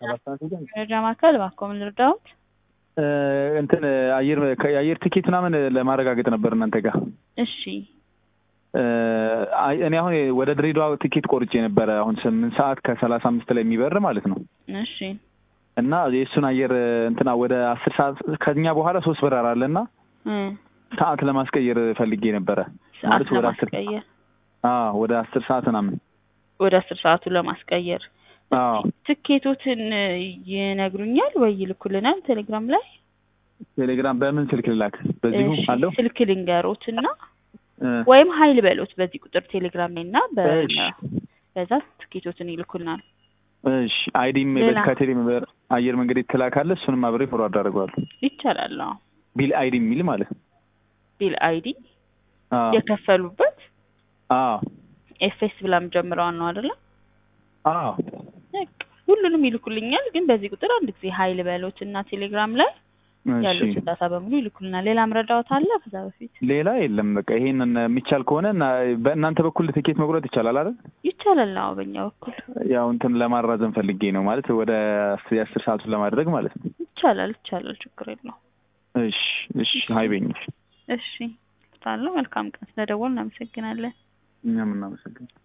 ሰባት ሰዓት ሄደን መረጃ ማዕከል እባክዎ ምን ልርዳዎት? እ እንትን አየር የአየር ትኬት ምናምን ለማረጋገጥ ነበር እናንተ ጋር እሺ እ አይ እኔ አሁን ወደ ድሬዳዋ ትኬት ቆርጬ ነበረ አሁን ስምንት ሰዓት ከሰላሳ አምስት ላይ የሚበር ማለት ነው እሺ እና የእሱን አየር እንትና ወደ አስር ሰዓት ከኛ በኋላ ሶስት በረራ አለ እና እ ሰዓት ለማስቀየር ፈልጌ ነበረ ሰዓት ማለት ወደ አስር ለማስቀየር አዎ ወደ አስር ሰዓት ምናምን ወደ አስር ሰዓቱ ለማስቀየር አዎ ትኬቶትን ይነግሩኛል ወይ ይልኩልናል ቴሌግራም ላይ ቴሌግራም በምን ስልክ ልላክ በዚሁ እሺ፣ አለው ስልክ ልንገሮትና እ ወይም ሀይል በሎት በዚህ ቁጥር ቴሌግራም ላይ እና በ- እሺ በዛ ትኬቶትን ይልኩልናል። እሺ አይዲም ሌላ? ከቴሌ አየር መንገድ የተላካለ እሱንም አብሬ ፎርዋርድ አደርገዋለሁ ይቻላል። አዎ ቢል አይዲ የሚል ማለት ነው ቢል አይዲ አዎ የከፈሉበት አዎ ኤፍኤስ ብላም ጀምረዋል ነው አይደለ? አዎ በቃ ሁሉንም ይልኩልኛል። ግን በዚህ ቁጥር አንድ ጊዜ ሀይል በሎት እና ቴሌግራም ላይ እሺ ያሉትን ዳታ በሙሉ ይልኩልናል። ሌላ ምረዳዎት አለ ከዛ በፊት? ሌላ የለም በቃ ይሄንን የሚቻል ከሆነ እና በእናንተ በኩል ትኬት መቁረጥ ይቻላል አይደል ይቻላል። አዎ በእኛ በኩል ያው እንትን ለማራዘም ፈልጌ ነው ማለት ወደ አስ- የአስር ሰዓቱን ለማድረግ ማለት ነው ይቻላል ይቻላል። ችግር የለውም። እሺ እሺ ሀይበኝ እሺ ታለው መልካም ቀን ስለደወል እናመሰግናለን። እኛም እናመሰግናለን